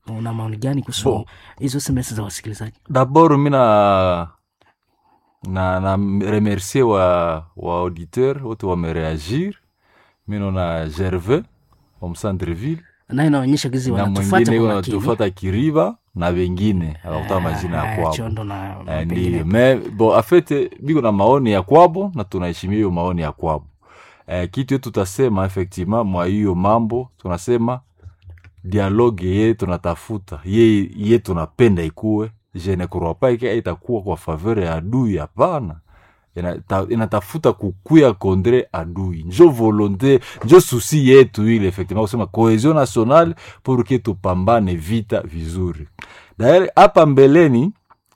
una maoni gani kuhusu Bo. hizo SMS za wasikilizaji? dabord mi na na, na remercier wa, wa auditeur wote wamereagir mi naona gervais wa msandreville naye inaonyesha gizi na wanatufuata mwingine kwa huyo makini. anatufata kiriba na wengine akakuta majina ya Ah, kwabo Chondo na Eh, pengine. ndiyo me bo afete biko na maoni ya kwabo na tunaheshimia hiyo maoni ya kwabo eh, kitu yetu tutasema effectivement mwa hiyo mambo tunasema dialogue ye tunatafuta ye, ye tunapenda ikuwe je ne crois pas ke itakuwa kwa faveur ya adui hapana Inata- inatafuta kukuya kondre adui njo volonté njo susi yetu ile effectivement kusema cohesion nationale pour ke tupambane vita vizuri daer hapa mbeleni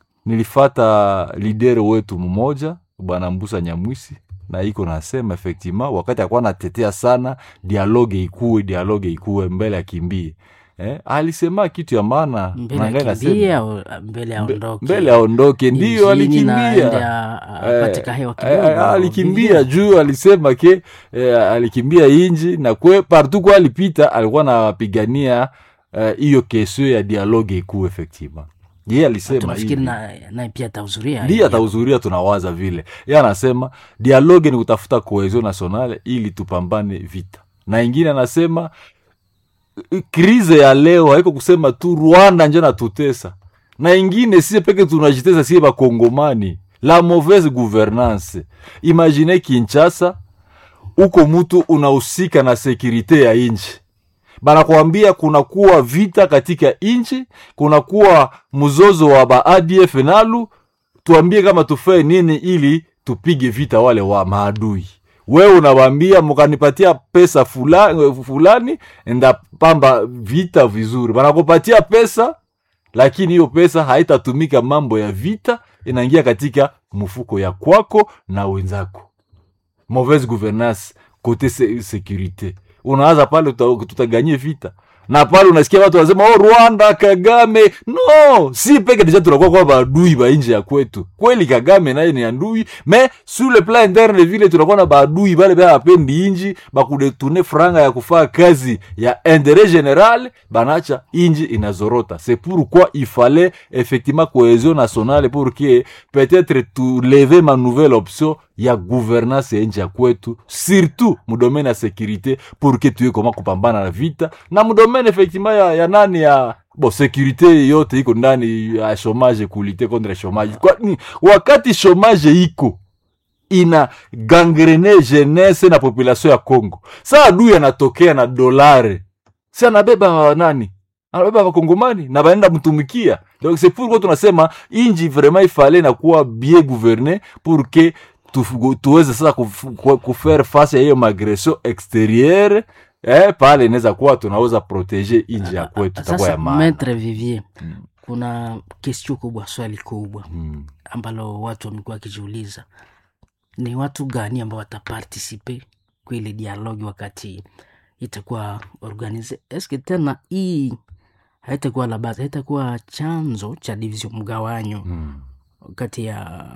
nilifata lidere wetu mmoja bwana mbusa nyamwisi na iko nasema effectivement wakati akuwa natetea sana dialogue ikuwe dialogue ikuwe mbele akimbie eh, alisema kitu ya maana mbele na ngai nasema- akimbie au mbele aondoke mbele aondoke ndio Injini na alikimbia aende a- apate kahewa Eh, kidogo, eh, alikimbia vivie. juu alisema ke eh, alikimbia inji na kwe partout kwa alipita alikuwa anapigania hiyo uh, kesio ya dialogue ikuu effectivement ye alisema tunafikiri hivi. na- naye pia atahudhuria ndiye atahudhuria tunawaza vile ye anasema dialogue ni kutafuta cohesion nationale ili tupambane vita na ingine anasema eh, krize ya leo haiko kusema tu rwanda njo natutesa na ingine sie peke tunajitesa sie bakongomani la mauvaise gouvernance imagine kinchasa uko mutu unahusika na sekurite ya inchi banakwambia kunakuwa vita katika inchi kunakuwa mzozo wa ba adf nalu tuambie kama tufae nini ili tupige vita wale wa maadui wewe unawambia mukanipatia pesa fulani, fulani ndapamba vita vizuri banakupatia pesa lakini hiyo pesa haitatumika mambo ya vita inaingia katika mfuko ya kwako na wenzako mauvaise gouvernance kote se securite unaanza pale tuta- tutaganye vita na pale unasikia watu wanasema oh, rwanda kagame no si peke deja tunakuwa kwa baadui ba nje ya kwetu kweli kagame naye ni adui me sur le plan interne vile tunakuwa na baadui bale bea bapendi inji bakudetune franga ya kufaa kazi ya interet general banacha inji inazorota c'est pourquoi il fallait effectivement cohésion nationale pour que peut-être tuleve ma nouvelle option ya gouvernance ya nchi ya kwetu surtout mudomene ya sécurité pour que tuye koma kupambana na vita na mudomene effectivement ya, ya nani ya bo sécurité yote iko ndani ya chômage kulite contre chômage kwani wakati chômage iko ina gangrene jeunesse na population ya congo sa adui anatokea na dolare si anabeba nani anabeba wakongomani na baenda mtumikia donc c'est pourquoi tunasema inji vraiment ifale na kuwa bien gouverne pour que tu- tuweze sasa kuf- ku- kufaire face ya hiyo magression exterieure eh, pale inaweza kuwa tunaweza protege inji ya kwetu itakuwa ya sasa maana metre vivier kuna kestio kubwa swali kubwa mm. ambalo watu wamekuwa wakijiuliza ni watu gani ambao watapartisipe kwa ile dialogi wakati itakuwa organize eske tena hii haitakuwa la base haitakuwa chanzo cha division mgawanyo Mm. kati ya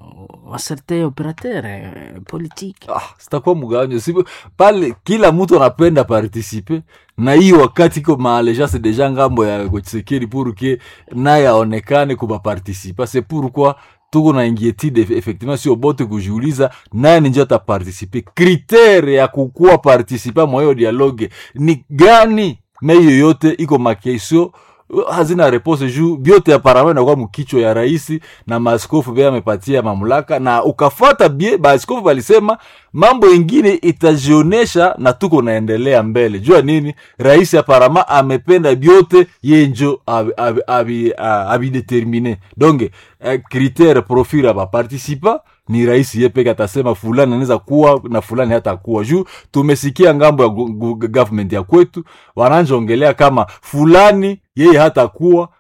waserte operateur eh, politique ah, sitakuwa mgawanyo si pale kila mtu anapenda participe na hii wakati iko maalejance deja ngambo ya Tshisekedi pour que naye aonekane kuba participa c'est pourquoi tuko na inquiétude eff- effectivement sio bote kujiuliza naye ninjo ataparticipe kritere ya kukuwa participa mwa hiyo dialogue ni gani me hiyo yote iko makesio hazina repose juu vyote aparama inakuwa mkichwa ya raisi na maaskofu vye amepatia mamlaka na ukafata bie maaskofu balisema mambo ingine itajionesha na tuko naendelea mbele jua nini rais aparama amependa vyote ye njo abidetermine abi, abi, abi determine. donc eh, critere profil ya baparticipa ni rais ye peke atasema fulani anaweza kuwa na fulani hata kuwa juu tumesikia ngambo ya gu- gu- government ya kwetu wananjongelea kama fulani yeye hata kuwa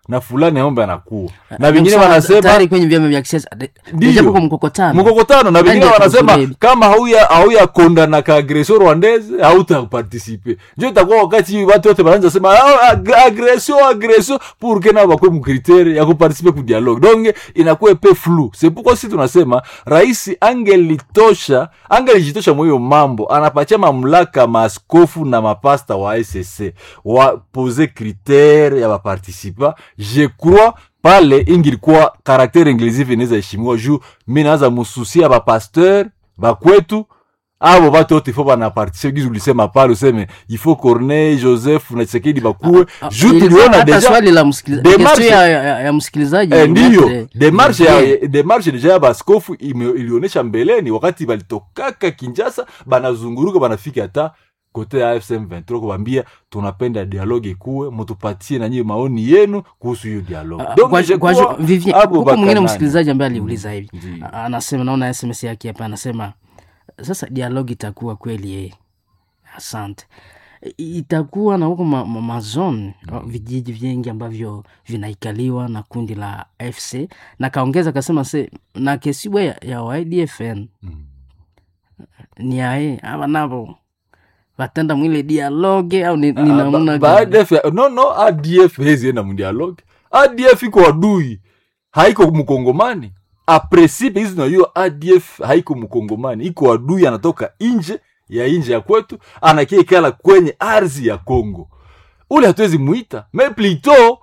na fulani aombe anakuwa na Ndio vingine kusema wanasema tayari kwenye vyama vya kisiasa de- Ndiyo. deja kuko mkokotano mkokotano na vingine Ndio wanasema kukulebi. kama hauya hauya kondana ka agression rwandaise hautaparticipe njo itakuwa wakati watu wote wanaanza sema "Ah, ag- agression agression pour que nao bakwe mukritere ya kuparticipe ku dialogue donc inakuwa pe flou c'est pourquoi si tunasema rais angelitosha angelijitosha mwiyo mambo anapatia mamlaka maaskofu na mapasta wa SSC wapoze kritere ya baparticipa je crois pale ingilikuwa karaktere inclusive inaweza heshimiwa juu mi naweza mususia bapasteur bakwetu abo batu wote ifo banapartisipe gizi ulisema pale useme ifo corneille joseph na chisekedi bakuwe Ah, juu ilikuwa tuliona hata deja swali la msikiliza- Demarche- question ya, ya, ya msikilizaji Eh, ndiyo Maitre demarshe Olivier. ya demarshe deja ya baskofu ime- ilionyesha mbeleni wakati balitokaka kinjasa banazunguruka banafika hata kote ya fsm 23 kubambia tunapenda dialogue ikuwe mutupatie nanyi maoni yenu kuhusu hiyo dialogue Ah, Donc, kwa- je kwa- crois, Vivien, abo huko mwingine bakanani. msikilizaji ambaye aliuliza hivi Ndiyo. A- anasema naona sms yake hapa anasema sasa dialogi itakuwa kweli eh. asante I- itakuwa na huko ma, ma, mazone vijiji vingi ambavyo vinaikaliwa na kundi la fc na kaongeza akasema se na kesibwa ya, ya ydfn Mm. ni ae ava navo vatenda mwile dialoge au ni, ni Ah, namna ba- gani? ba- ADF ya- no no adf hezienda mudialogue adf iko adui haiko mkongomani apresipe hizi tunajua adf haiko mkongomani iko adui anatoka nje ya nje ya kwetu anakiekala kwenye ardhi ya congo ule hatuwezi mwita me plito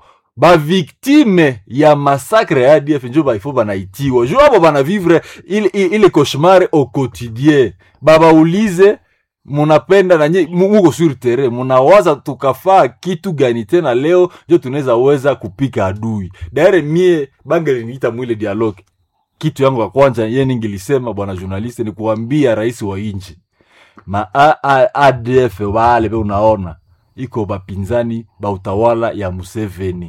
baviktime ya masakre ya adf njo baifo banaitiwa jo abo banavivre ile, ile cauchemar au quotidien babaulize munapenda nanye mu- muko sur terrain munawaza tukafaa kitu gani tena leo njo tunaweza weza kupika adui daire mie bangeliniita mwile dialogue kitu yangu ya kwanza ye ningilisema bwana journaliste ni kuambia rais wa inchi ma A- A- adf wale be unaona iko bapinzani ba utawala ya museveni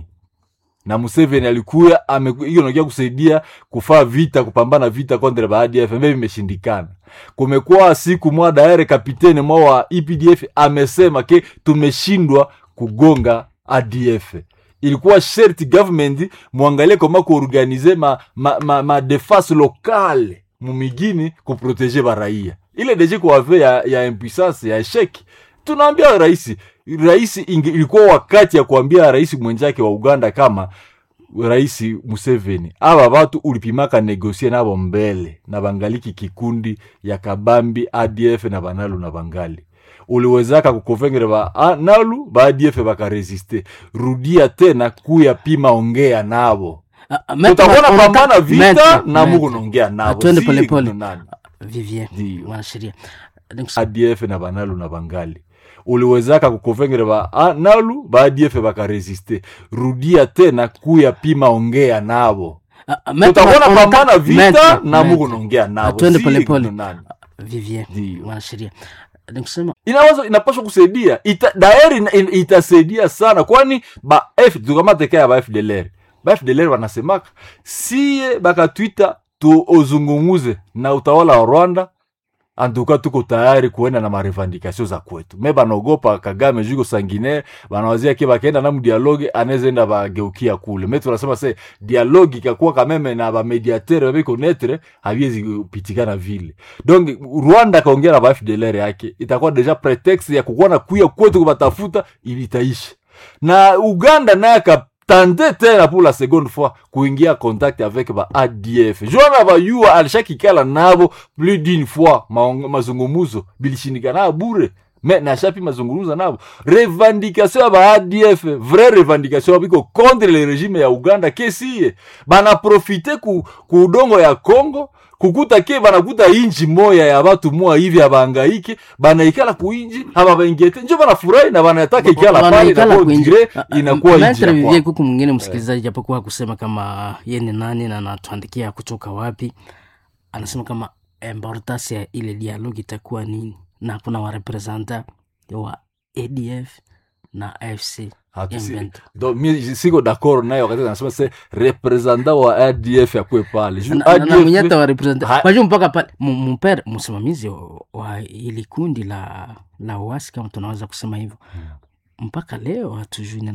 na museveni alikuya hiyo nakia kusaidia kufaa vita kupambana vita kontre ba adf mbe vimeshindikana kumekuwa siku mwa daere kapitene mwa wa epdf amesema ke tumeshindwa kugonga adf ilikuwa sherti government mwangalie koma kuorganize ma, ma, ma, ma defense locale mumigini kuprotege baraia ile deje kuave ya, ya impuissance ya esheki tunaambia raisi raisi inge- ilikuwa wakati ya kuambia rais mwenzake wa uganda kama rais museveni aba batu ulipimaka negosie nabo mbele na bangaliki kikundi ya kabambi adf na banalu na bangali uliwezaka kukonvengere ba a- nalu ba adf bakaresiste rudia tena kuya pima ongea nabo Ah, ah, Maître, utakuwa on- pambana vita Maître, na Maître. muku naongea nabo Twende Si polepole. nani. Vivien Ndiyo. mwanasheria Ni kus- adf na banalu na bangali uliwezaka kukonvengere ba a- nalu ba adf bakaresiste rudia tena kuya pima ongea nabo Ah, ah, Maître, utakuwa on- pambana Maître, vita na Maître. muku naongea nabo Twende Si polepole. nani. Vivien Ndiyo. mwanasheria ni kusema inaweza inapaswa kusaidia ita, daeri ina- ina- itasaidia sana kwani ba f tukamateka ya ba fdlr ba fdlr wanasemaka siye bakatwita tuozungumuze na utawala wa rwanda antuka tuko tayari kuenda na marevandikasio za kwetu me banaogopa kagame juko sangine banawazia ke bakaenda na mdialoge anaezaenda bageukia kule me tunasema se dialoge ikakuwa kameme na bamediatere babiko netre haviwezi kupitikana vile donc rwanda akaongea na ba fdlr yake itakuwa deja pretext ya kukuwa na kuya kwetu kubatafuta ili itaisha na uganda naye akatande tena pour la seconde fois kuingia contact avec ba adf jona bayua alishakikala nabo plus d'une fois maong- mazungumuzo bilishindikana bure me nashapi mazungumuzo nabo revendication ya ba adf vrai revendication biko contre le régime ya uganda kesiye banaprofite ku, ku udongo ya congo kukuta ke banakuta inji moya ya batu moya hivi abaangaike banaikala kuinji hababaingete njo banafurahi na banataka ikala pale wanaikala na kuinji- dire Ah, ah, inakuwa inji Maître ya Vivien kwao. kuku mwingine msikilizaji japokuwa kusema kama ye ni nani na anatuandikia kutoka wapi anasema kama importance ya ile dialogue itakuwa nini na kuna warepresenta wa adf na afc Hatu si- M23. donc mi siko d'accord naye wakati anasema se representant wa adf akwe pale Ju- Na- na- na ADF mwenye hata warepresenta Ha- kwa juu mpaka pale m- mpere msimamizi wa- wa ili kundi la la uasi kama tunaweza kusema hivyo mpaka leo hatujui nena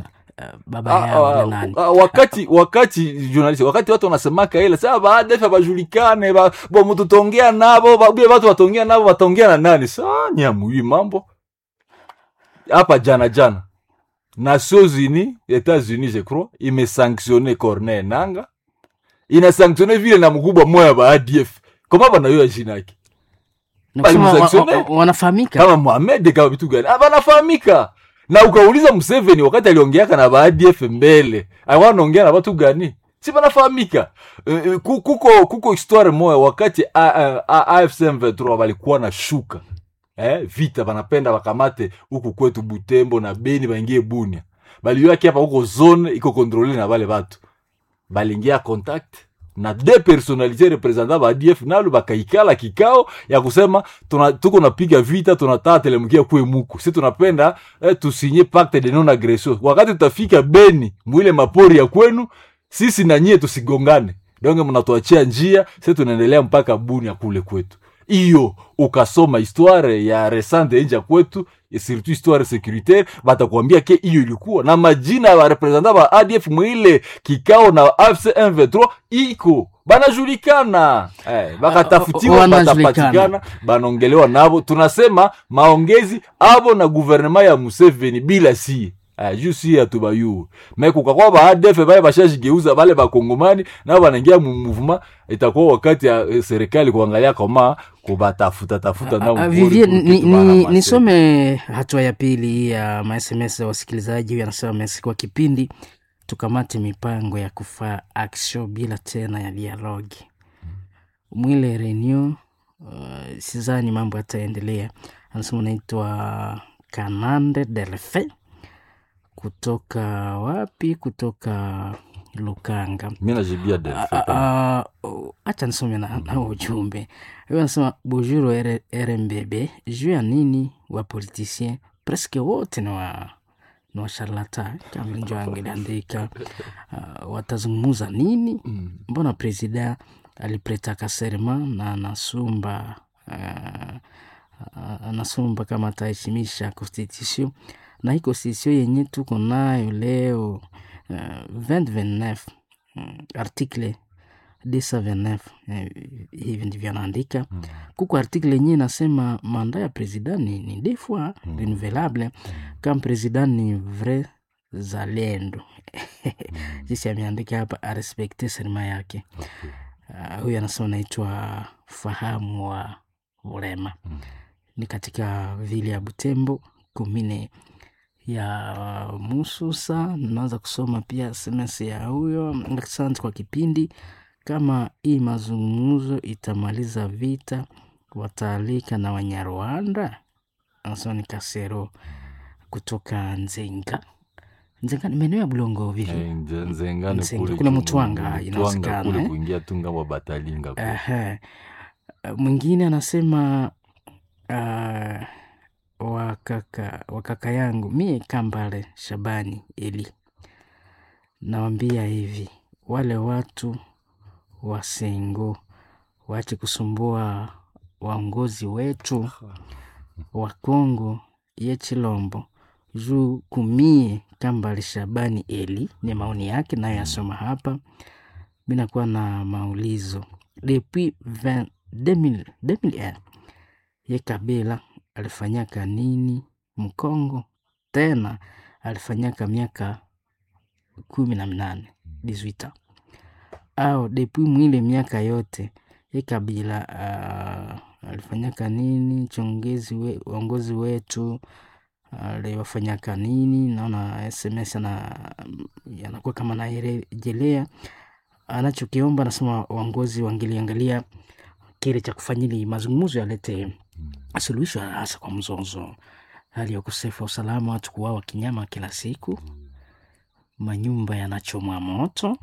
baba Ah, yao ah, na nani ah, wakati wakati journalist wakati watu wanasemaka ile saa baadaye bajulikane ba, bo mtu tongea nabo ba, bie watu watongea nabo watongea na nani saa nyamui mambo hapa jana jana Nations Unies Etats-Unis je crois imesanctionne Corneille Nanga inasanctionne vile na mkubwa moya ba ADF koma banayo jina yake Na kusema wa- Walimsanctionne. wa- wa- wanafahamika kama Mohamed kama vitu gani Ah, banafahamika na ukauliza Museveni wakati aliongeaka na baadf mbele alikuwa anaongea na watu gani si banafahamika Eh, eh, ku- kuko kuko histoire moya wakati A- A- A- AFC M23 balikuwa na shuka eh, vita banapenda bakamate huku kwetu Butembo na Beni baingie Bunia baliyaki hapa huko zone iko kontrole na bale batu balingia contact na de personalite representant ba ADF nalo bakaikala kikao ya kusema tuna, tuko napiga vita tunataka telemukia kwe muku si tunapenda eh, tusinye pacte de non agression wakati tutafika Beni mwile mapori ya kwenu sisi na nyie tusigongane donge mnatuachia njia si tunaendelea mpaka Bunia kule kwetu hiyo ukasoma histoire ya resante nje ya kwetu et surtout histoire securitaire batakwambia ke hiyo ilikuwa na majina ya barepresentant ba ADF mwile kikao na AFC M23 iko banajulikana eh, bakatafutiwa Wanajulikana. batapatikana banaongelewa nabo tunasema maongezi abo na guvernema ya Museveni bila sie Uh, juu si atubayuwe me kukakwa ba ADF bale bashajigeuza bale bakongomani nao banaingia mu mouvement itakuwa wakati ya eh, serikali kuangalia kama kubatafuta tafuta nao Ah, mpori Vivie, pour ni, kitu ni, bahamase. nisome hatua ya pili ya masms ya wasikilizaji. Huyu anasema Messi, kwa kipindi tukamate mipango ya kufaa action bila tena ya dialogi mwile renew. Uh, sizani mambo yataendelea. Anasema unaitwa Kanande Delfe kutoka wapi? Kutoka Lukanga. mi najibia Ah, Delphin. ah, ah, oh, acha nisome na, na ujumbe huyo anasema bujuru R- rmbb juu ya nini wapolitisien preske wote ni wa ni washarlata kama vile njo angeliandika uh, watazungumuza nini Mm. mbona presida alipretaka serma na anasumba uh, uh, anasumba kama ataheshimisha constitution na hii constitution yenye tuko nayo leo uh, 2029 mm, article 229 eh, hivi ndivyo anaandika Mm. kuko article yenyewe inasema manda ya president ni, ni des fois Mm. renouvelable kama president ni vrai zalendo sisi ameandika hapa arespekte serima yake Okay. uh, huyu anasema naitwa fahamu wa urema Mm. ni katika vile ya butembo kumine ya mususa naweza kusoma pia sms ya huyo asante kwa kipindi kama hii mazungumzo itamaliza vita wataalika na wanyarwanda anasema ni kasero kutoka nzenga nzenga ni maeneo ya bulongo vivi Eh, nze- nzengane Nzenga, kule kule tu- Mutwanga, Mutwanga inawezekana, kule eh? kuingia tu ngambo batalinga kule. Ehe. mwingine anasema uh, wakaka, wakaka yangu mie kambale shabani eli nawambia hivi wale watu wa sengo waache kusumbua waongozi wetu wa kongo ye chilombo juu kumie kambale shabani eli ni maoni yake nayo yasoma hapa mi nakuwa na maulizo depuis 20 2000 2001 ye kabila alifanyaka nini mkongo tena alifanyaka miaka kumi na minane 18 au depuis mwile miaka yote ye kabila uh, alifanyaka nini chongezi we, uongozi wetu aliwafanyaka nini naona sms ana yanakuwa kama narejelea anachokiomba anasema waongozi wangeliangalia kile cha kufanyili mazungumzo yalete suluhisho hasa kwa mzozo hali ya ukosefu wa usalama watu kuwawa kinyama kila siku manyumba yanachomwa moto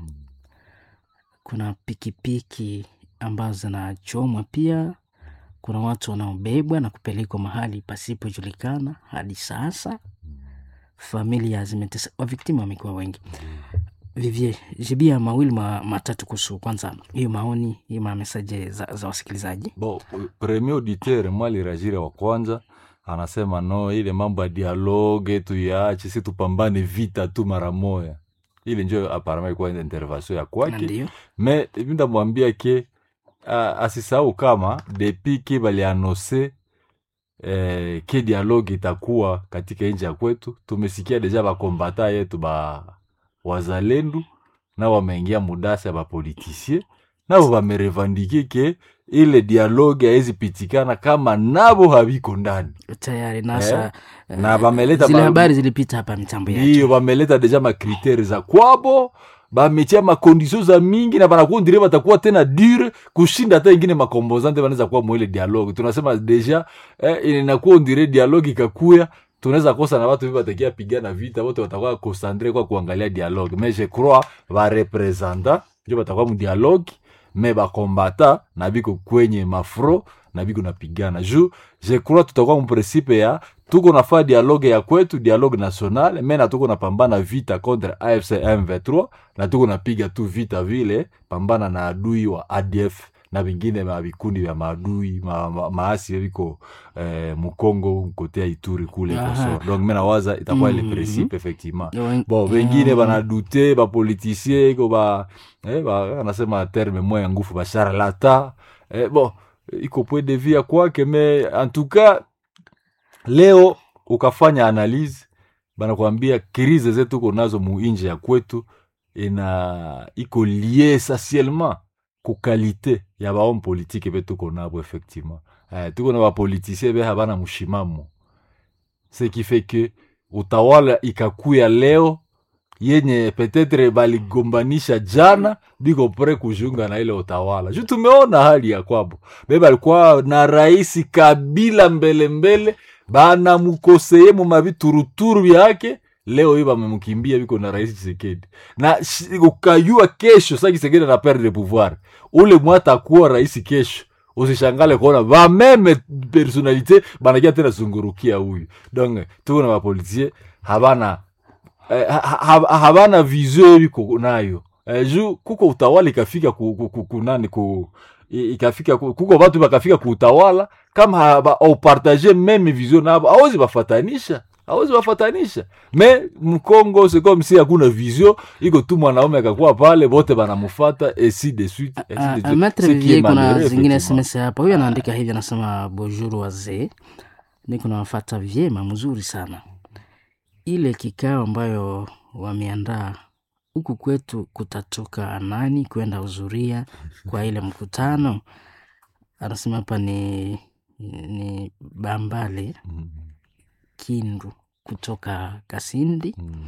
kuna pikipiki ambazo zinachomwa pia kuna watu wanaobebwa na kupelekwa mahali pasipojulikana hadi sasa familia zimetesa waviktimu wamekuwa wengi vivie jibia mawili ma, matatu kuhusu kwanza hiyo maoni hiyo mamesaje za, za wasikilizaji Bon, premier auditeur mwa alirajire wa kwanza anasema no ile mambo ya dialogue tuyaache si tupambane vita tu mara moya ile njo aparama ilikuwa intervention ya Na kwake ndio me mindamwambia ke uh, asisahau kama depuis ke balianose eh, ke dialogue itakuwa katika nchi ya kwetu tumesikia deja bakombata yetu ba wazalendu nao wameingia mudasa ya bapolitisie nabo bamerevandike ke ile dialogue haizi pitikana kama nabo habiko ndani tayari nasa na bameleta zile ba- habari zilipita hapa mitambo ndiyo yake bameleta deja makriteri za kwabo bametia makondisio za mingi na banakundire batakuwa tena dure kushinda hata ingine makombozante banaweza kuwa mwile dialogue tunasema deja eh, inakuwa ondire dialogue ikakuya tunaweza kosa na watu hivi batakia pigana vita wote watakuwa concentre kwa kuangalia dialogue mais je crois barepresenta njo batakuwa mu dialogue me bakombata na biko kwenye mafro na biko napigana ju je crois tutakuwa muprincipe ya tuko nafaa dialogue ya kwetu dialogue national me na tuko napambana vita contre afc m23 na tuko napiga tu vita vile pambana na adui wa adf na vingine ma vikundi vya maadui ma, ma, maasi viko eh, mukongo kotea ituri kule Aha. koso donc me nawaza itakuwa ile Mhm. principe effectivement Yo- bon wengine Mm. banadute bapolitisie iko ba, eh, ba anasema terme moya ya ngufu basharlata eh, bon iko point de vue ya kwake me en tout cas leo ukafanya analyse banakwambia krize zetu tuko nazo muinje ya kwetu ina iko lie essentiellement ku kalite ya bahomme politique be tuko nabo effectivement eh, tuko na bapolitisien be habana mushimamo ce qui fait que utawala ikakuya leo yenye petetre baligombanisha jana biko pre kujiunga na ile utawala juu tumeona hali ya kwabo be balikuwa na rais kabila mbelembele banamukoseye mu mavituruturu vyake leo hii bamemkimbia biko na rais chisekedi na shi- ukayua kesho sa chisekedi na perdre pouvoir ule mwata kuwa rais kesho usishangale kuona bameme personalite banakia tena zungurukia huyu donc tuko na bapolitisie habana eh, ha- ha- habana vision biko nayo eh, ju kuko utawala ikafika ku, ku, ku, kunani ku i- ikafika ku- kuko batu bakafika ku utawala kama haba- aupartage meme vision nabo awezi bafatanisha awezi bafatanisha me mkongo c'est comme si hakuna vision iko tu mwanaume akakuwa pale bote banamufata esi de suite ainsi de Ah, suite. ah, Maitre Ce qui est Vivier, kuna malheureux, zingine effectivement. SMS hapa. Huyu anaandika hivi, anasema bonjour wazee, niko nawafata vyema, mzuri sana. Ile kikao ambayo wameandaa huku kwetu, kutatoka nani kwenda hudhuria kwa ile mkutano? Anasema hapa ni ni Bambale Mm, Kindu kutoka Kasindi. mm.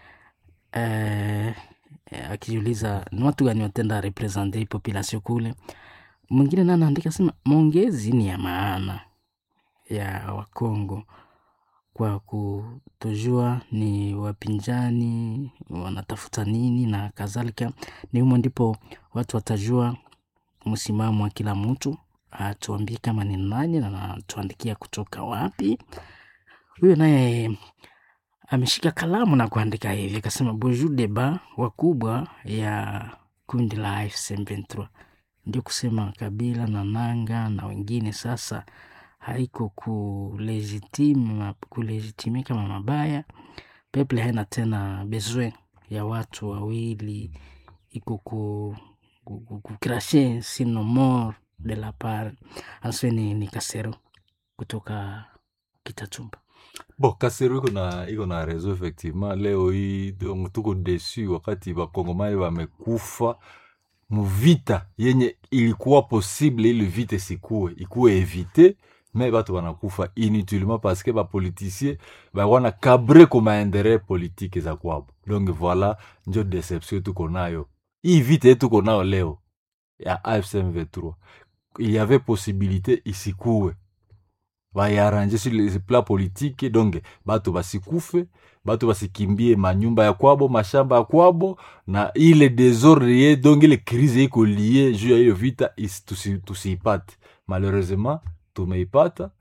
eh, eh, akijiuliza ni watu gani watenda represente hii population kule. Mwingine naye anaandika sema maongezi ni ya maana ya Wakongo kwa kutojua ni wapinzani wanatafuta nini na kadhalika. Ni humo ndipo watu watajua msimamo wa kila mtu, atuambie kama ni nani na anatuandikia kutoka wapi. Huyo naye ameshika kalamu na kuandika hivi, akasema bonjour deba wakubwa ya kundi la AFC M23, ndio kusema Kabila na Nanga na wengine sasa haiko kulegitime kulegitime kama mabaya. Peple haina tena besoin ya watu wawili, iko ku ku- ku- kukrashe sino more de la part anasema ni, ni Kasero kutoka Kitatumba. bon kasero iko na iko na reseau effectivement leo hii donc tuko desu wakati bakongomani bamekufa muvita yenye ilikuwa possible ili vita isikuwe ikuwe evite me batu banakufa inutilement parce que bapoliticien bawana kabre ko mainteret politique za kwabo donc voilà njo deception tuko nayo hii vita ye tuko nayo leo ya AFC M23 il y avait possibilité isikuwe bayarange sur le plan politique donc bato basikufe bato basikimbie manyumba ya kwabo mashamba ya kwabo na ile desordre ye donc ile crise iko lie juu ya hiyo vita is- tusi- tusiipate malheureusement tumeipata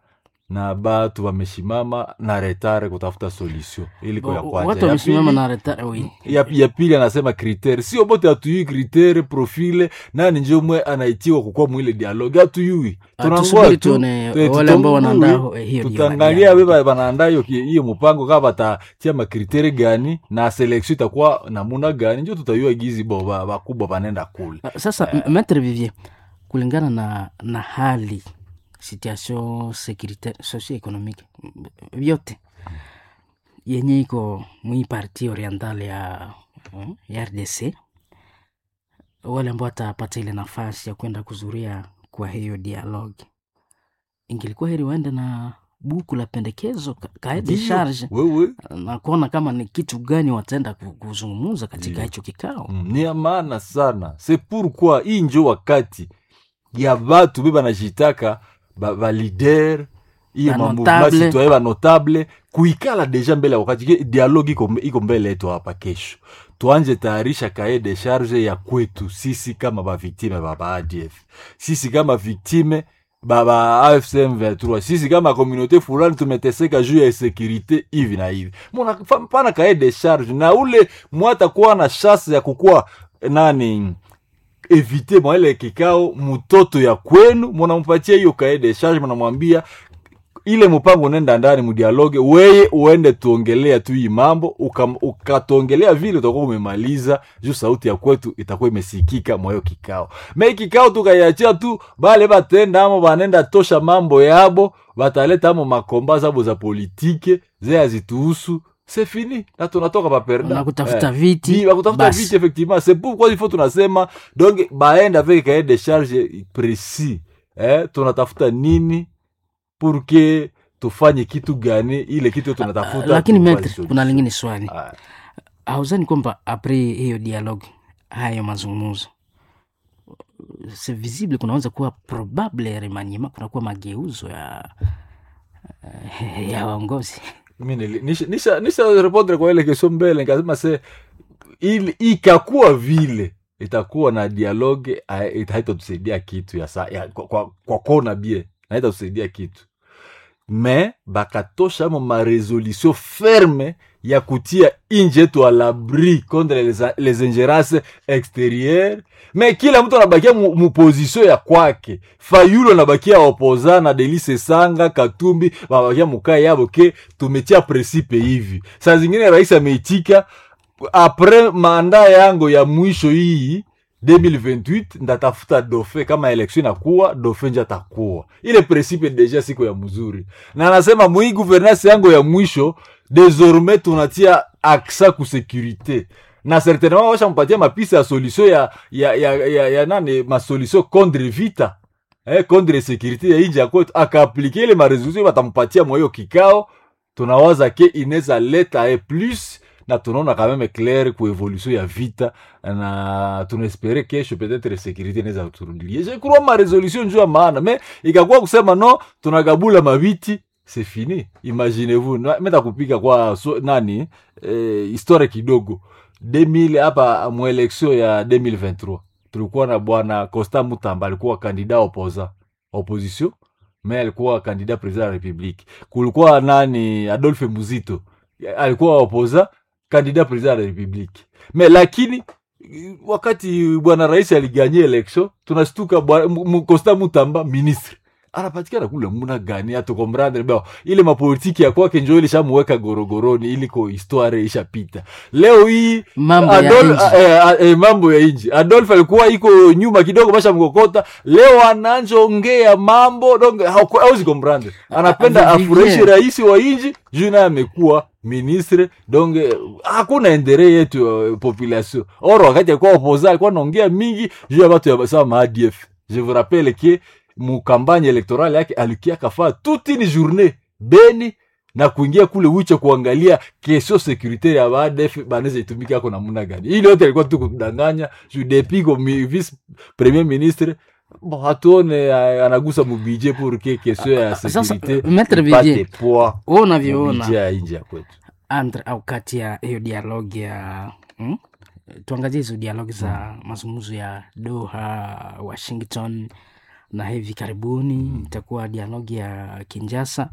na batu wameshimama na retare kutafuta solution iliko ya kwanza watu Ya wamesimama pili- na reta oui. ya, ya pili anasema kritere sio bote hatuyui kritere profile nani njo mwe anaitiwa kukua mwile dialogue hatuyui Ah, Tunangoa tusubiri tu, tuone eh, wale ambao tutambue, wanaandaa eh, hiyo tutaangalia dialogue. we banaandaa hiyo ki- hiyo mpango kama batatia makritere gani na selection itakuwa namuna gani njo tutayua gizi bo ba- bakubwa banenda kule Ah, sasa m- maître vivier kulingana na na hali situation sécuritaire socio économique m- vyote yenye iko mwi parti oriental ya, mm, ya rdc wale ambao watapata ile nafasi ya kwenda kuzuria kwa hiyo dialogue ingilikuwa heri waende na buku la pendekezo ka- kae de Ndiyo, charge wewe na kuona kama ni kitu gani wataenda ku- kuzungumza katika Ndiyo. hicho kikao Mm, ni ya maana sana se pourquoi hii njo wakati ya batu be banajitaka ba, ba leader iyo Ba mamouvement notable. citoyen banotable kuikala deja mbele ya wakati Ke dialogue iko, iko mbele yetu hapa kesho tuanje tayarisha kae de charge ya kwetu sisi kama baviktime ba ba adf sisi kama viktime ba ba afcm 23 sisi kama komunote fulani tumeteseka juu ya sekirite hivi na hivi muna fa- pana kae de charge na ule mwatakuwa na chance ya kukuwa nani evite mwa ile kikao mtoto ya kwenu munampatia hiyo kae de charge munamwambia ile mpango unaenda ndani mudialoge weye uende tuongelea tu hii mambo uka- ukatuongelea vile utakuwa umemaliza juu sauti ya kwetu itakuwa imesikika mwayo kikao me kikao tukaiachia tu bale batenda amo banenda tosha mambo yabo bataleta amo makomba zabo za politike ze azituhusu c'est fini na tunatoka baperda na kutafuta viti Ni, bakutafuta basi. vite effectivement c'est pourquoi il faut tunasema donc baende avec cahier de charge précis eh, tunatafuta nini pour que tufanye kitu gani ile kitu tunatafuta lakini tupate metre solution. kuna lingine swali Ah, hauzani kwamba apres hiyo dialogue hayo mazungumzo c'est visible kunaweza kuwa probable remaniema kunakuwa mageuzo ya ya waongozi mi nili- nisha- nisha nisha répondre kwa ile question mbele nikasema se ili ikakuwa vile itakuwa na dialogue hai- haitatusaidia kitu ya, sa, ya kwa, kwa, kwa kona bie haitatusaidia kitu me bakatosha mo maresolution ferme ya kutia inji yetu à l'abri contre les, les ingérences extérieures me kila mtu anabakia mu, mu position ya kwake fayulo anabakia opoza na delise sanga katumbi wanabakia mukaa yabo ke tumetia principe hivi saa zingine rais ameitika apres manda yangu ya mwisho hii 2028 ndatafuta dofe kama election inakuwa dofe nje atakuwa ile principe deja siko ya mzuri na anasema mwii gouvernance yangu ya mwisho désormais tunatia aksa ku sécurité na certainement washampatia mapisa ya solution ya, ya, ya, ya, ya nani masolution contre vita eh, contre sécurité ya inji ya kwetu akaaplike ile maresolution batampatia mwa hiyo kikao tunawaza ke inaweza leta e plus na tunaona quand même clair ku evolution ya vita na tunaespere kesho peut-être sécurité inaweza kuturudilia je crois ma resolution njuu ya maana me ikakuwa kusema no tunagabula mabiti c'est fini imaginez-vous Na- meta kupika kwa so, nani eh, historia kidogo 2000 hapa mwelektio ya 2023 tulikuwa na bwana Costa Mutamba alikuwa kandida opoza opposition me alikuwa kandida president ya republique kulikuwa nani Adolphe Muzito alikuwa opoza kandida president ya republique me lakini wakati bwana rais aliganye election tunastuka bwana- mu- mu- Costa Mutamba ministre anapatikana kule muna gani atukomrandre bao ile mapolitiki ya kwake njo ilishamuweka gorogoroni iliko histoire ishapita leo hii mambo ya Adol- nchi. eh, eh, eh, mambo ya inji adolf alikuwa iko nyuma kidogo basha mkokota leo ananjongea mambo donc hauku- hauzi komprendre anapenda Ah, Vivier. afurahishe rais wa inji juu naye amekuwa ministre donc eh, hakuna endere yetu uh, population or wakati alikuwa opoza alikuwa naongea mingi juu ya batu ya sawa ma ADF je vous rappelle ke mukampanye elektorale yake alikia kafaa toute une journée beni na kuingia kule wicha kuangalia kesho securitaire ya baadef banaweza itumika yako namna gani ili yote alikuwa tu kudanganya juu depuis comme vice premier ministre bon hatuone uh, anagusa mubije pour que kesho ya Sasa, securite Maître ipate Vivier, poa wewe unavyoona mubije ya inji ya kwetu entre au kati ya hiyo dialogue ya hmm? tuangazie hizo dialogue za mazungumzo ya Doha, Washington na hivi karibuni itakuwa dialogi ya Kinjasa.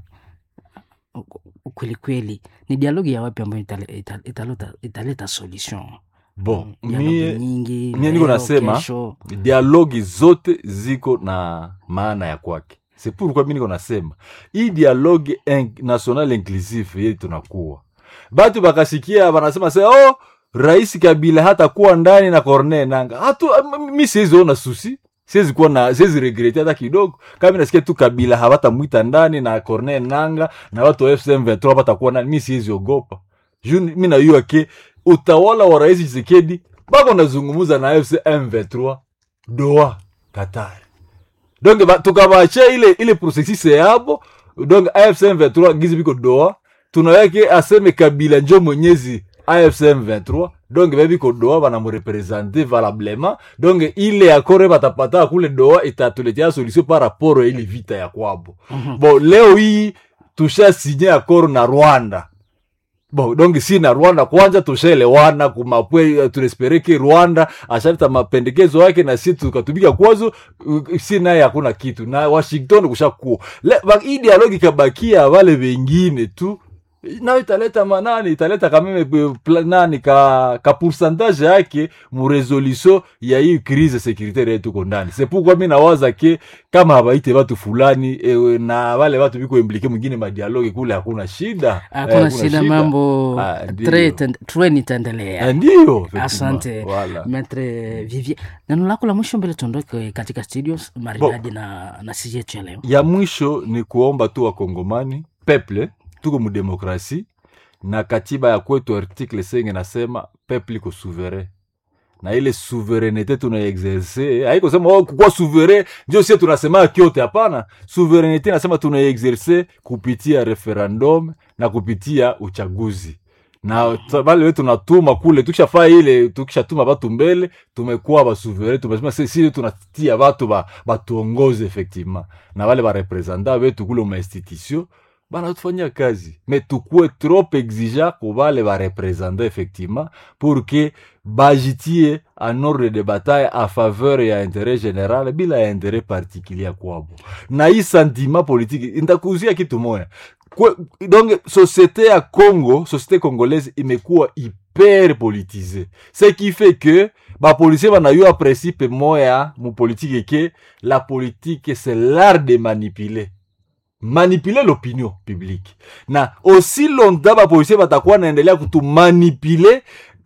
Kweli kweli ni dialogi ya wapi ambayo itale- ita- italeta, italeta solution bon dialogi mie nyingi mie niko leo, nasema kesho. dialogi zote ziko na maana ya kwake c'est pourquoi mi niko nasema hii dialogue in, national inclusive yei tunakuwa batu bakasikia banasema se oh rais kabila hata kuwa ndani na corne nanga hatu mi siwezi ona susi siwezi kuwa na siwezi regrete hata kidogo kama mi nasikia tu kabila hawatamwita ndani na corne nanga na watu wa fcm 23 batakuwa ndani mi siwezi ogopa juu mi najua ke utawala wa rais chisekedi bako nazungumuza na fcm 23 doa katari donc ba- tukabache ile ile processus yabo donc afc m23 gizi biko doa tunaweke aseme kabila njo mwenyezi afc m23 donc bebiko doa banamurepresente valablement donc ile akore batapata kule doa itatuletea solution par rapport ya ile vita ya kwabo bon leo hii tusha sinye akoro na rwanda bon donc si na rwanda kwanza tushaelewana kumapwe tunespere ke rwanda ashaleta mapendekezo yake na si tukatumika kwazo uh, si naye hakuna kitu na washington kushakuwa Le- ba- hii dialogi ikabakia wale wengine tu nayo italeta manani italeta kameme eh, pla- nani ka, ka pourcentage yake muresolution ya hii crise securitaire yetu tuko ndani c'est pourquoi mi nawaza ke kama habaite watu fulani ewe, na wale watu biko implike mwingine madialogi kule hakuna shida Eh, hakuna shida mambo Ah, ndiyo. tre- ten- treni itaendelea Eh, ndiyo effectivement. asante Voilà. metre vivier neno lako la mwisho mbele tuondoke katika studio maridadi na, na siji yetu ya leo ya mwisho ni kuomba tu wakongomani peple tuko mudemokrasi na katiba ya kwetu article senge nasema peple iko souverain na ile souverenite tunaexerce haiko sema oh, kukuwa souverain ndio sie tunasema kyote hapana souverenite nasema tunaexerce kupitia referendum na kupitia uchaguzi na ta- wale wetu tunatuma kule tukishafaa ile tukishatuma batu mbele tumekuwa basuvere tumesema si si tunatia batu ba, batuongoze effectivement na wale barepresenta wetu kule mainstitution banatufanyia kazi me tukuwe trop exigent ku bale barepresenta effectivement pour que bajitie en ordre de bataille a faveur ya interet général bila ya interet particulier kwabo na hii sentiment politique ntakuzia kitu moya Kwe, donc société ya congo société congolaise imekuwa hyper politisée ce qui fait que bapolisier banayua principe moya mupolitike ke la politique c'est l'art de manipuler manipuler l'opinion publique na aussi longtemps bapolisier batakuwa naendelea kutumanipule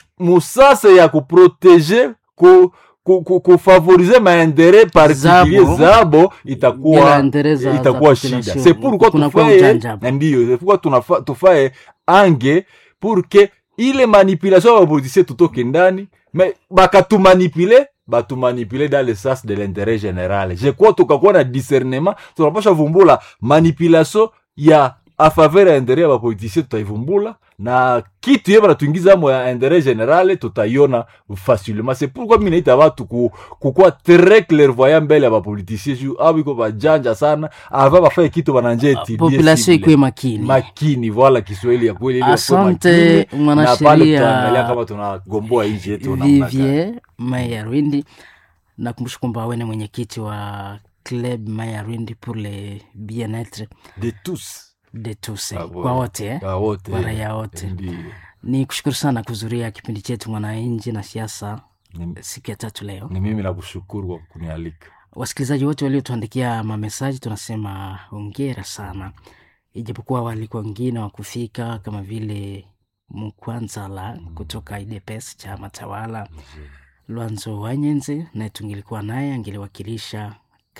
musasa ya kuprotege ku, ku, ku, kufavorize maentere particulier Zabo. zabo Bila itakuwa interet za- itakuwa za shida population. c'est pourquoi Kunakuwa tufaye ujanja. ndiyo c'est pourquoi tunafa- tufaye ange pour que ile manipulation ya bapolitisien tutoke ndani me bakatumanipule batumanipule dans le sens de l'intérêt général je crois tukakuwa na discernement tunapasha vumbula manipulation ya a faveur ya intérêt ya bapolitisien tutaivumbula na kitu ye banatuingiza mo ya intérêt général tutaiona facilement c'est pourquoi mi naita batu ku, kukuwa très clairvoyant mbele ya bapolitisien ju abo iko bajanja sana ava bafaye kitu bananja etudie population cible. ikuwe makini makini voila kiswahili ya kweli ili wakuwe Asante, makini, mwanasheria na pale tutaangalia kama tunagomboa nchi yetu namna gani. Vivier Maya Rwindi, nakumbusha kwamba wewe ni mwenyekiti wa Club Maya Rwindi pour le bien-etre de tous de tous, Ah, kwa bwana. wote eh? Ah, wote kwa raia wote. Ndiyo. Ni kushukuru sana kuzuria kipindi chetu mwananchi na siasa Ni- siku ya tatu leo. ni mimi nakushukuru kwa kunialika Wasikilizaji wote waliotuandikia mamesaji tunasema hongera sana, ijapokuwa walikuwa wengine wa kufika kama vile Mkwanzala kutoka IDPS chama tawala, Lwanzo Wanyenze naye tungilikuwa naye angeliwakilisha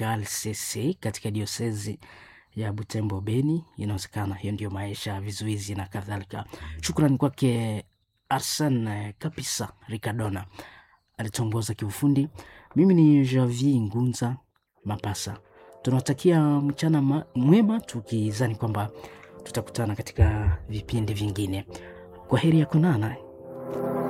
KLCC katika diosezi ya Butembo Beni. Inawezekana hiyo ndio maisha, vizuizi na kadhalika. Shukrani kwake Arsen Kapisa Ricardona alituongoza kiufundi. Mimi ni Javi Ngunza Mapasa. Tunawatakia mchana ma- mwema, tukizani kwamba tutakutana katika vipindi vingine. Kwa heri ya kuonana.